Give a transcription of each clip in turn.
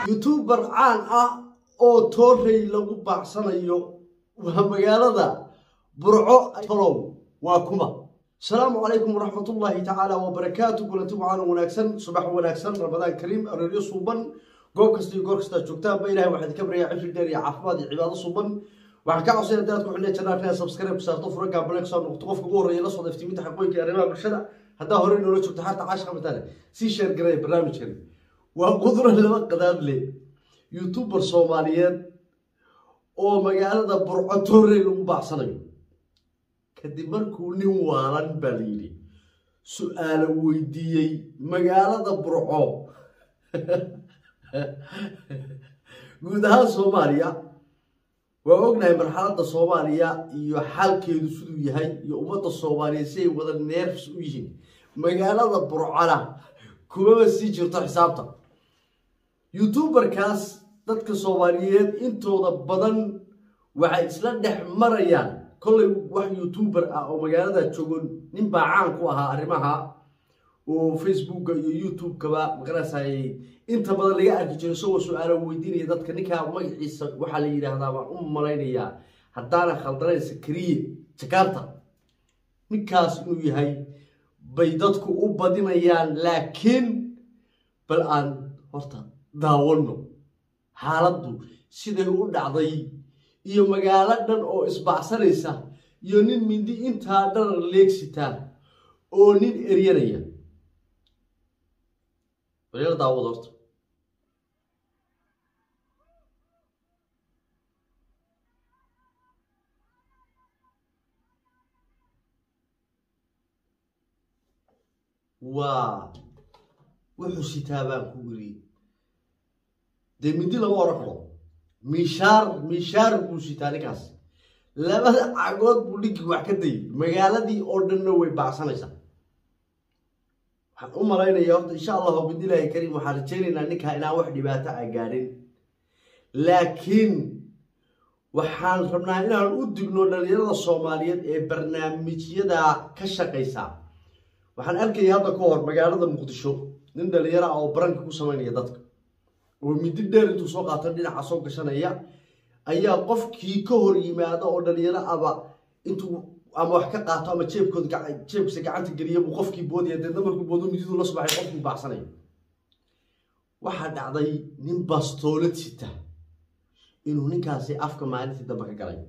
youtuber caan ah oo toorey lagu baacsanayo waa magaalada burco tolow waa kuma asalaamu calaykum waraxmatullaahi tacaala wabarakaatu kulanti wacaana wanaagsan subax wanaagsan ramadaan kariim arooryo suuban goob kasta iyo goor kastaa joogtaanba ilahay waxaa idinka baryaa cifri dheer iyo caafimaad iyo cibaado suuban waxaan ka codsanaya dadaad ku xidhnay jannaa reer subscribe ku saarto fura gaabale kusoo noqoto qofka ugu horreeya la socda iftiiminta xaqooyinka iyo arrimaha bulshada haddaa horey noola joogto xaarta caashqa mataale sii sheer garaya barnaamijkan waa qudura laba qadaad leh youtuber soomaaliyeed oo magaalada burco toorey lagu baacsanayo kadib markuu nin waalan baa la yidhi su-aalo weydiiyey magaalada burco guud ahaan soomaaliya waa ognahay marxaladda soomaaliya iyo xaalkeedu siduu yahay iyo ummadda soomaaliya si ay wada neerfs u yihiin magaalada burcona kumaba sii jirto xisaabta youtuberkaas dadka soomaaliyeed intooda badan waxay isla dhex marayaan kollay wax youtuber ah oo magaalada joogo nin baa caan ku ahaa arrimaha oo facebooka iyo youtube-kaba maqanaysay inta badan laga arki jiro isagoo su-aalo weydiinaya dadka ninkaa magaciisa waxaa la yidhaahdaa waan u malaynayaa haddaana khaldanayn sakariye jakarta ninkaas inuu yahay bay dadku u badinayaan laakiin bal aan horta daawano xaaladdu siday u dhacday iyo magaalo dhan oo isbacsanaysa iyo nin mindi intaa dhan leegsitaa oo nin eryanaya wareer daawad horta waa wuxuu sitaa baan ku iri dee mindi lama oran karo miishaar miishaar buu sitaa ninkaas labada cagood buu dhinkii wax ka dayay magaaladii oo dhanna way baacsanaysaa waxaan u malaynayaa horta insha allahu bidilaahi kariim waxaan rajaynaynaa ninkaa inaan wax dhibaato a gaadhin laakiin waxaan rabnaa inaan u digno dhalinyarada soomaaliyeed ee barnaamijyada ka shaqaysa waxaan arkaya hadda ka hor magaalada muqdisho nin dhalinyaro ah oo baranka ku samaynaya dadka oo midi dheer intuu soo qaato dhinaca soo gashanaya ayaa qofkii ka hor yimaada oo dhalinyaro aba intuu ama wax ka qaato ama jeebkooda jeebkiisa gacanta geliya buu qofkii boodaya deedna markuu boodo mididu la subaxay qofkii baacsanaya waxaa dhacday nin bastoolad sita inuu ninkaasi afka maalintii dambe ka galay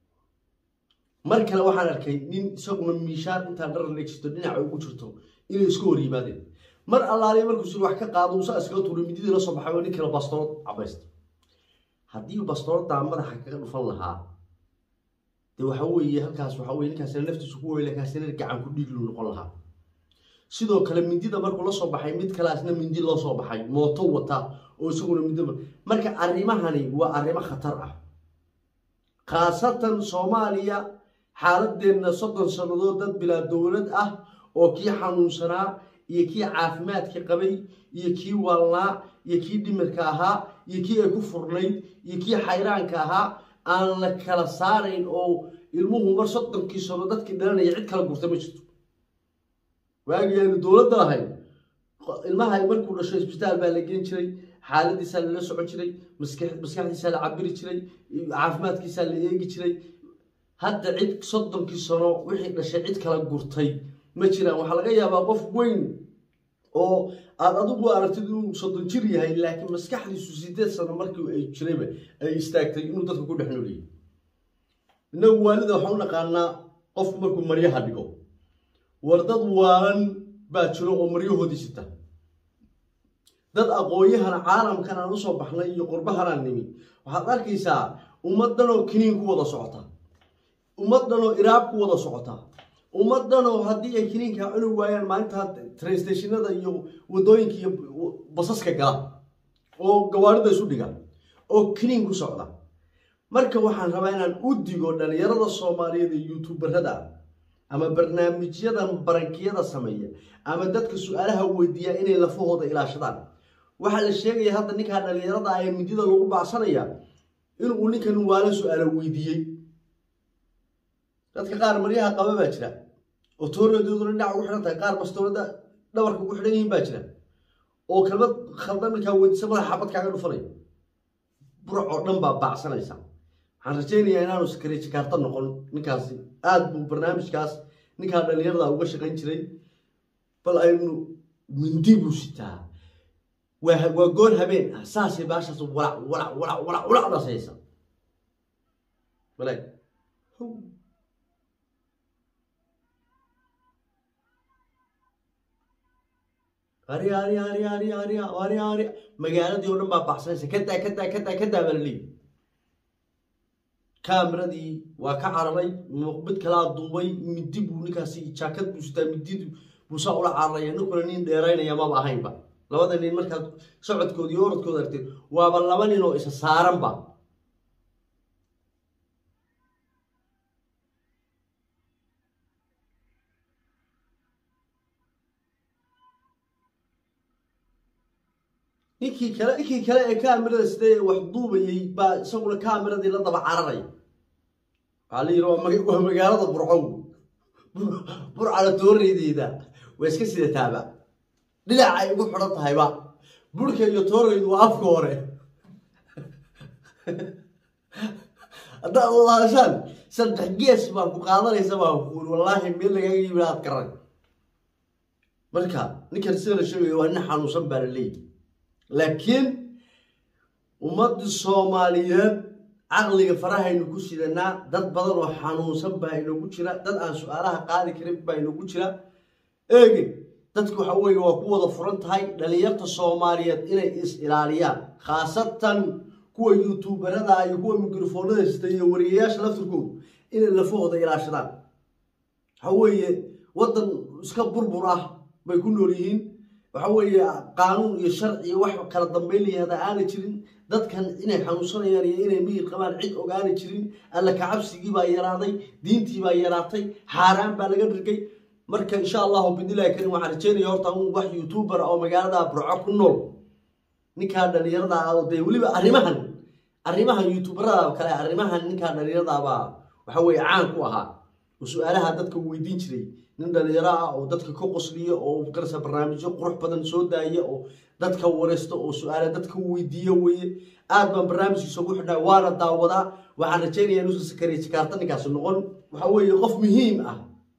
mar kale waxaan arkay nin isaguna miishaan intaa dhar leegsito dhinaca ugu jirto inay isku hor yimaadeen mar allaaliya markuusu wax ka qaado uusa iskaga tuuray mididii la soo baxay oo nin kale bastoolad cabaysta haddii bastooladaa madaxa kaga dhufan lahaa dee waxa weeye halkaas waxa weye ninkaasina naftiisu ku weyla kaasina gacan ku dhiigluu noqon lahaa sidoo kale mindida markuu la soo baxay mid kalaasna mindi loo soo baxay mooto wata oo isaguna mindi marka arrimahani waa arrimo khatar ah khaasatan soomaaliya xaaladeenna soddon sannadood dad bilaa dowlad ah oo kii xanuunsanaa iyo kii caafimaadka qabay iyo kii waalnaa iyo kii dhimirka ahaa iyo kii ay ku furnayd iyo kii xayraanka ahaa aan la kala saarayn oo ilmuhu mar soddonkii sano dadkii dhalanaya cid kala gurta ma jirto waagii aynu dowladda lahayn ilmaha markuu dhasho isbitaal baa la geen jiray xaaladiisaa lala socon jiray maskaxdiisaa la cabiri jiray caafimaadkiisaa la eegi jiray hadda cid soddonkii sano wixii dhashay cid kala gurtay ma jiraan waxaa laga yaabaa qof weyn oo aad adigu aragtid inuu soddon jir yahay laakiin maskaxdiisu sideed sano markii ay jirayba ay istaagtay inuu dadka ku dhex nooliyay innagu waalida waxaan u naqaanaa qofku markuu maryaha dhigo war dad waalan baa jiro oo maryahoodii sita dad aqoon-yahan caalamkan aan usoo baxnay iyo qurbahanaan nimi waxaad arkaysaa ummaddanoo kiniin ku wada socota ummaddanoo iraab ku wada socota ummaddanoo haddii ay kiniinkaa cuni waayaan maalintaa trainstationada iyo waddooyinka iyo basaska gala oo gawaarida isu dhiga oo kiniin ku socda marka waxaan rabaa inaan u digo dhalinyarada soomaaliyeed ee youtuberada ama barnaamijyadan barankiyada sameeya ama dadka su-aalaha weydiiya inay lafahooda ilaashadaan waxaa la sheegaya hadda ninkaa dhalinyarada ah ee midida lagu bacsanaya inuu ninkan waala su-aalo weydiiyey dadka qaar maryaha qaba baa jira oo tooradooduna dhinaca ugu xidhan tahay qaar bastoolada dhabarka ugu xidhan yihiin baa jira oo kelmad khaldan markaa weydiisa madaxa xabad kaaga dhufanaya burc oo dhan baa baacsanaysa waxaan rajaynayaa inaanu sakariye jakaarta noqon ninkaasi aada buu barnaamijkaas ninkaa dhalinyarada uga shaqayn jiray bal aynu mindi buu sitaa waa waa goor habeen ah saasay baashaas walac walac walac walac walacdaas haysa walaag ari ari ari ari ari ari ari magaaladii oo dhan baa baxsanaysa kadaa kadaa kadaa kadaa baa laleeyi kaameradii waa ka cararay mid kalaa duubay midi buu ninkaasi jaakad buu sitaa midid buu saa ula cararaya ninkuna nin dheeraynaya maba ahaynba labada nin markaad socodkooda iyo orodkooda argtid waaba laba nin oo isa saaranba ninkii kale ninkii kale ee kaamirada sidee wax duubayay baa isaguna kaamiradii la daba cararaya waxaa la yidhi waa maga- waa magaalada burcow burcala tooreydeeda waa iska sidataaba dhinac ay ugu xidhan tahayba burka iyo tooreydu waa afka hore haddaad wadaashaan saddex gees baa ku qaadanaysa baa kuuri wallaahi meel lagaaga yimid aad garan marka ninkan sida la sheegayo waa nin xanuunsan baa la leeyahy laakiin ummadii soomaaliyeed caqliga farahaynu ku sidanaa dad badan oo xanuunsan baa inoogu jira dad aan su-aalaha qaadi karin baa inoogu jira eege dadku waxa weeye waa ku wada furan tahay dhalinyarta soomaaliyeed inay is ilaaliyaan khaasatan kuwa youtuberada iyo kuwa mikrofoonada sita iyo wariyayaasha laftirkoodu inay lafahooda ilaashadaan waxa weeye waddan iska burbur ah bay ku nool yihiin waxa weeye qaanuun iyo sharci iyo wax kala dambeyn layahda aana jirin dadkan inay xanuunsanayaan iyo inay miyir qabaan cid ogaana jirin alla kacabsigii baa yaraaday diintii baa yaraatay xaaraan baa laga dhirgay marka insha allahu bidnillahi karim waxaan rajeynaya horta un wax youtuber oo magaalada burco ku nool ninkaa dhalinyarada ah oo dee weliba arrimahan arrimahan youtuberada kale arrimahan ninkaa dhalinyaradaabaa waxa weeye caan ku ahaa oo su-aalaha dadka weydiin jiray nin dhalinyaro ah oo dadka ka qosliya oo garasa barnaamijyo qurux badan soo daaya oo dadka wareysta oo su-aala dadka weydiiya weeye aad baan barnaamijkiisa ugu xidhnaa waana daawadaa waxaan rajaynayaa inuusan sakariye jikaarta ninkaasi noqon waxa weeye qof muhiim ah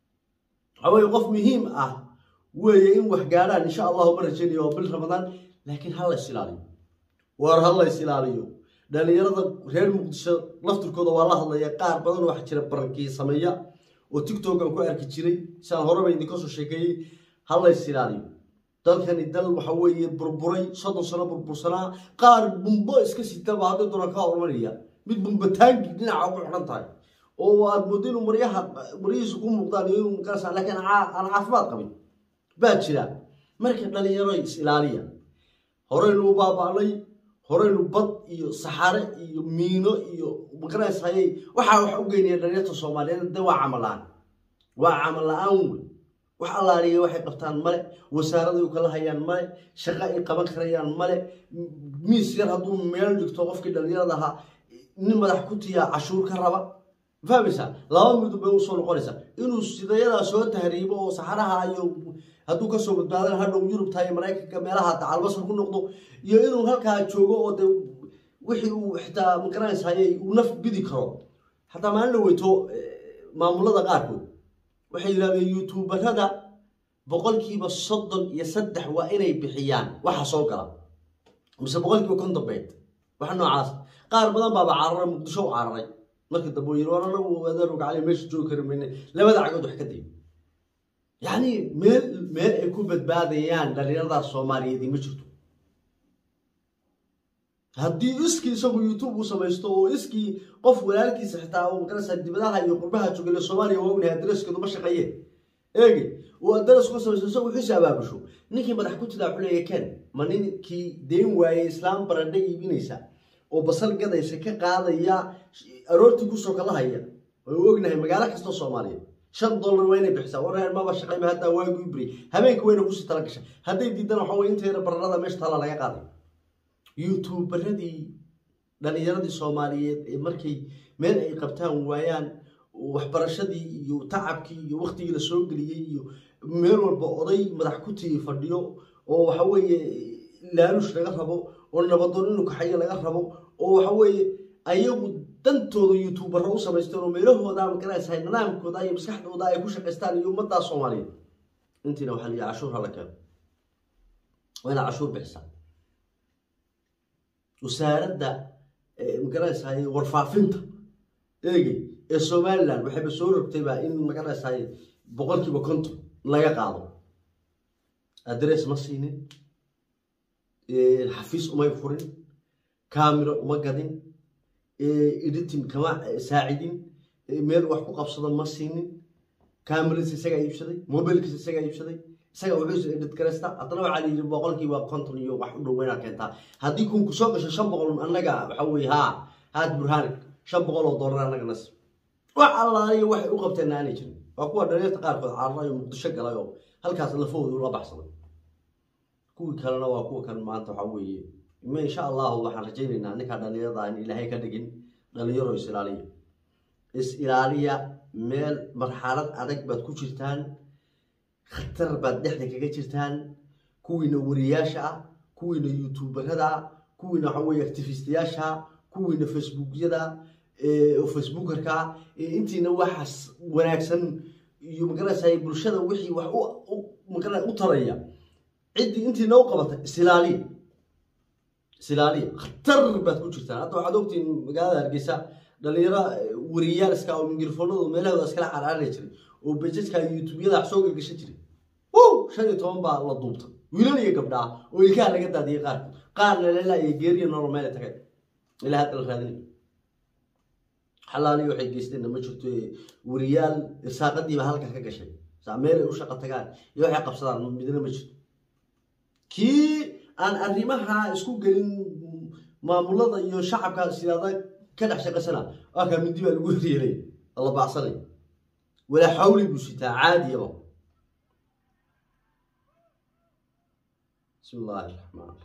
waxa weeye qof muhiim ah weeye in wax gaadhaan insha allahu ma rajaynayo waa bil ramadaan laakiin ha la is ilaaliyo war ha la is ilaaliyo dhalinyarada reer muqdisho laftirkooda waa la hadlaya qaar badan waxaa jira barankii sameeya oo tiktokan ku arki jiray siaan horeba idinka soo sheekeeyey ha la is ilaaliyo dalkani dal waxa weeye burburay soddon sano burbursanaa qaar bumbo iska sitaba hadday doonaan kaa hormaraya mid bumbataangi dhinaca ugu xidhan tahay oo aad moodo inuu maryaha maryihiisu ku muuqdaan iyo inuu makarasa laakiin caa- aan caafimaad qabin baa jira marka dhalinyaro is ilaaliya horeynu u baaba'nay horeynu bad iyo saxare iyo miino iyo magaranaysayay waxaa wax u geynaya dhalinyarta soomaaliyeed de waa camal la-aan waa camal la-aan wey wax allaaliya waxay qabtaan male wasaaraday u kala hayaan male shaqo ay qaban karayaan male miis yar hadduu meel dhigto qofkii dhalinyarada ahaa nin madax ku tiyaa cashuur ka raba fahmaysaa laba midub bay usoo noqonaysaa inuu sidayadaa soo tahriibo oo saxaraha iyo hadduu kasoo badbaadan hadhow yurubta iyo maraykanka meelaha dacalbasar ku noqdo iyo inuu halkaa joogo oo de wixii uu xitaa magaranaysaayay uu naf bidi karo xataa maalin la weyto maamulada qaarkood waxay yidhahdeen youtuberada boqolkiiba soddon iyo saddex waa inay bixiyaan waxa soo gala mise boqolkiiba konton beed wax noocaas qaar badan baaba cararay muqdisho u cararay marka dambe yiri war anagu adeeru gacali meesha joogi kari mayne labada cagood wax ka dayo yacni meel meel ay ku badbaadayaan dhalinyaradaas soomaaliyeed ma jirto haddii iskii isagu youtube u samaysto oo iskii qof walaalkiisa xitaa oo magarasa dibadaha iyo qurbaha joogale soomaaliya waa ognahay adaraskeedu ma shaqeeye eegi uu adaras ku samaysto isagu xiisa abaabusho ninkii madax ku tidaa xuleeya ken ma ninkii deen waayey islaam baradhe iibinaysa oo basal gadaysa ka qaadaya aroortii kusoo kala haya oo ognahay magaalo kastoo soomaaliyeed shan dollar waa inay bixisaa wareer maba shaqayma haddaa waagu ibri habeenka wayna kusii tala gasha hadday diidana waxa weye inteeda bararada meesha taala laga qaaday youtuberadii dhalinyaradii soomaaliyeed ee markay meel ay qabtaan waayaan waxbarashadii iyo tacabkii iyo waktigii la soo geliyey iyo meel walba oday madax ku tii fadhiyo oo waxa weeye laalush laga rabo oo nabadoon inuu kaxayo laga rabo oo waxa weeye ayagu dantooda youtubero u samaysteen oo meelahooda magaraysahay nidaamkooda iyo maskaxdooda ay ku shaqaystaan iyo ummaddaa soomaaliyeed intiina waxaa liya cashuur hala keeno waa inaad cashuur bixisaa wasaaradda magaraysahay warfaafinta eegey ee somaliland waxayba soo rogtayba in magaraysahay boqolkiiba konton laga qaado adress ma siinin xafiis umay furin camero uma gadin editing kama saacidin meel wax ku qabsado ma siinin cameradiisa isagaa iibsaday mobilkiisa isagaa iibsaday isaga wuxuu edit garaysta haddana waxaa layidhi boqolkiiba konton iyo wax u dhow inaad keentaa haddii kun kusoo gasho shan boqol annaga waxa weye haa haad burhaani shan boqol oo dollar annaga nas wax allaaliyo waxay u qabteen aanay jirin waa kuwa dhalinyarta qaarkood cararayo muqdisho galay oo halkaas lafahooda ula baxsaday kuwii kalena waa kuwa kan maanta waxa weeye ma insha allahu waxaan rajaynaynaa ninkaa dhalinyarada in ilaahay ka dhigin dhalinyaro is ilaaliya is ilaaliya meel marxalad adag baad ku jirtaan khatar baad dhexda kaga jirtaan kuwiina wariyaasha ah kuwiina youtuberada ah kuwiina waxa weye activistayaasha kuwiina facebookyada facebookerka intiina waxaas wanaagsan iyo magaraysa bulshada wixii wax magara u taraya ciddii intiina u qabata isilaaliya isilaaliya khatar baad ku jirtaan hadda waxaad ogtiin magaalada hargeysa dhalinyaro wariyaal iska oo mingirfoonadu meelahooda iskala caraari jiray oo bejajka youtubeyada wax soo gagashan jiray wow shan iyo toban baa la duubta wiilal iyo gabdhaa oo ilkaha laga daadiyey qaarkood qaarna leela iyo geeriya nolol meela tagay ilaa hadda la raadinay xalaaliyo waxay geysteenna ma jirto wariyaal irsaaqadiiba halka ka gashay saa meelay u shaqo tagaan iyo waxay qabsadaan midna ma jirto kii aan arrimaha isku gelin maamulada iyo shacabka siyaada ka dhex shaqaysana waa kaa mindi baa lagu yeelay la baacsanay walaa xawli buu sitaa caadiyaba bismi illaahi raxmaan raxiim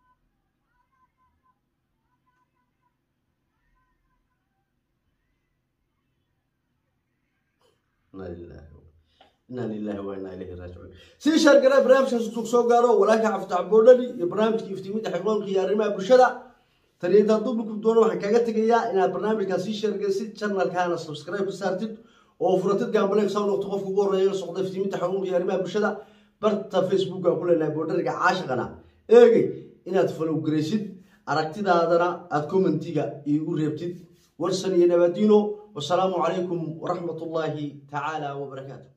inaa lilahi wa inaa ilayhi raajicuun sii sheergara barnaamijkaas intuu soo gaaro walaalka caftax boodhani iyo barnaamijka iftiiminta xiqoonka iyo arrimaha bulshada taniyadaa dubliku doono waxaan kaaga tegayaa inaad barnaamijkaas sii sheergaysid channelkaana subscribe ka saartid oo furatid gaambaleeg soo noqto qofka ugu horreeya la socda iftiiminta xiqoonka iyo arrimaha bulshada barta facebooka ku leenahay boodhariga caashaqana eegay inaad follow garaysid aragtidaadana aada commentiga iigu reebtid warsan iyo nabadiino wasalaamu calaykum waraxmat ullaahi tacaala wabarakaatu